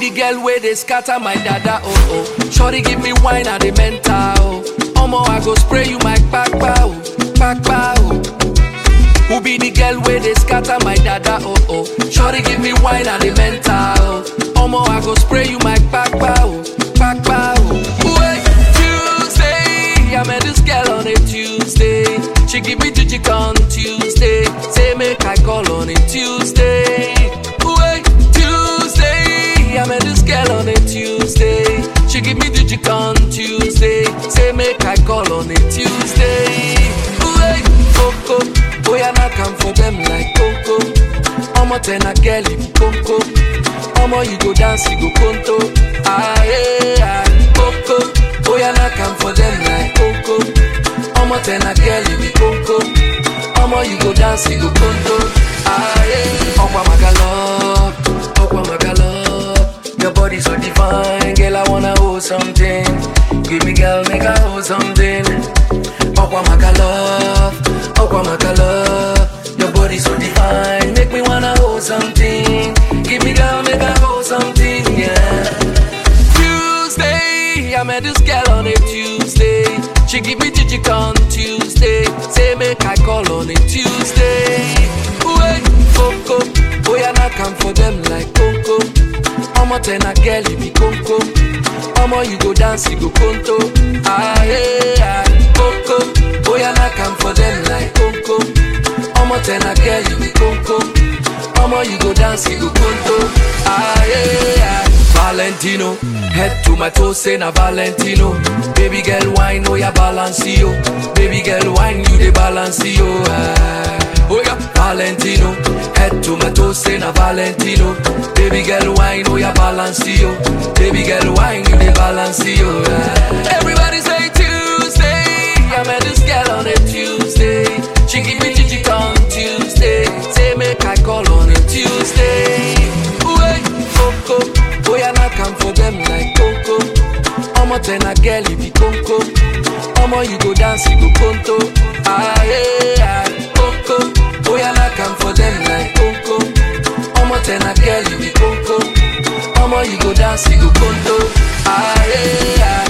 the girl where they scatter my dada, oh oh. Shorty give me wine at the mental, oh. Omo, I go spray you my kpakpa, oh, kpakpa, oh. Who be the girl where they scatter my dada, oh oh. Shorty give me wine at the mental, oh. Omo, I go spray you my kpakpa, oh, kpakpa, oh. Wait, Tuesday, I met this girl on a Tuesday. She give me jijik on Tuesday. Say make I call on a Tuesday. Wait, Tuesday, I met this girl on a Tuesday. She give me jijik on Tuesday. Say make I call on a Tuesday. Wait, Coco, boy I not come for them like Coco. Omo ten a girl if Coco. Omo you go dance you go conto. Ah yeah, Coco, boy I not come for them like Coco. Omo ten a girl you be Coco. Omo you go dance you go conto. Ah yeah, Okwa Magalo, Okwa Magalo. Your body so divine, girl I wanna hold something. Give me girl make I hold something. Okwa Magalo, Okwa Magalo. Your body so divine, make me wanna hold something. Give me girl make I hold something, yeah. Tuesday, I met this girl on a Tuesday. She give me jijik on Tuesday. Say make I call on a Tuesday. Wait, Coco, boy I not come for them like Coco. Omo ten a girl you be Coco. Omo you go dance you go conto. Ah yeah, Coco, boy I not come for them like Coco. Omo ten a girl you be Coco. Omo you go dance you go conto. Ah yeah. Valentino, head to my toes, say na Valentino. Baby girl, wine, oh yeah, balance yo. Baby girl, wine, you the balance yo. Ah. Oh yeah, Valentino, head to my toes, say na Valentino. Baby girl, wine, oh yeah, balance yo. Baby girl, wine, you the balance yo. Ah. Everybody say Tuesday, I met this girl on a Tuesday. She give me jijik on Tuesday. Say make I call on a Tuesday. Wait, Coco, boy I not come for them like Coco. Omo ten a girl you be Coco. Omo you go dance you go conto. Ah yeah, Coco, boy I not come for them like Coco. Omo ten a girl you be Coco. Omo you go dance you go conto. Ah yeah.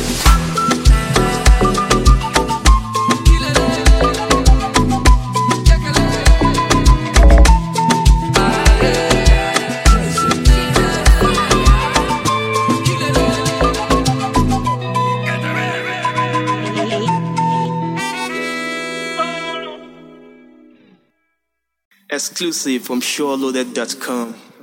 Exclusive from SureLoaded.com.